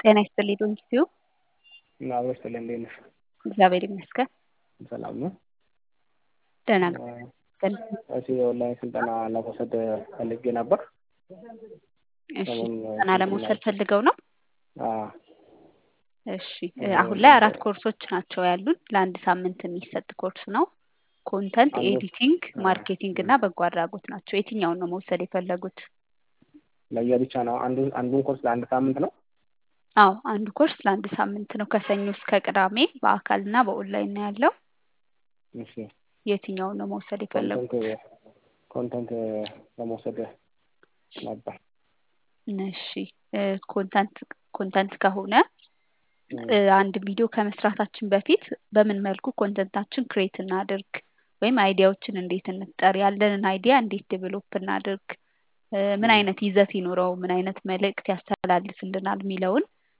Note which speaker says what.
Speaker 1: ጤና ይስጥልኝ ዶንኪዩ
Speaker 2: እና አብሮ ይስጥልኝ እንዴት ነሽ?
Speaker 1: እግዚአብሔር ይመስገን
Speaker 2: ሰላም ነው።
Speaker 1: ደህና ይመስገን።
Speaker 2: እሺ የኦንላይን ስልጠና ለመውሰድ ፈልጌ ነበር።
Speaker 1: እሺ
Speaker 2: ሰሞኑን
Speaker 1: ስልጠና ለመውሰድ ፈልገው ነው?
Speaker 2: አዎ
Speaker 1: እሺ አሁን ላይ አራት ኮርሶች ናቸው ያሉን። ለአንድ ሳምንት የሚሰጥ ኮርስ ነው። ኮንተንት
Speaker 2: አንዱ-
Speaker 1: ኤዲቲንግ፣ ማርኬቲንግ እና በጎ አድራጎት ናቸው። የትኛውን ነው መውሰድ የፈለጉት?
Speaker 2: ለየብቻ ነው። አንዱ አንዱን ኮርስ ለአንድ ሳምንት ነው።
Speaker 1: አዎ አንዱ ኮርስ ለአንድ ሳምንት ነው። ከሰኞ እስከ ቅዳሜ በአካል እና በኦንላይን ነው ያለው።
Speaker 2: እሺ
Speaker 1: የትኛውን ነው መውሰድ የፈለጉት?
Speaker 2: ኮንተንት ኮንተንት ለመውሰድ ነበር።
Speaker 1: እሺ ኮንተንት ኮንተንት ከሆነ እ፣ አንድ ቪዲዮ ከመስራታችን በፊት በምን መልኩ ኮንተንታችን ክሬት እናድርግ ወይም አይዲያዎችን እንዴት እንፍጠር፣ ያለንን አይዲያ እንዴት ዴቨሎፕ እናድርግ፣ እ፣ ምን አይነት ይዘት ይኖረው፣ ምን አይነት መልእክት ያስተላልፍልናል የሚለውን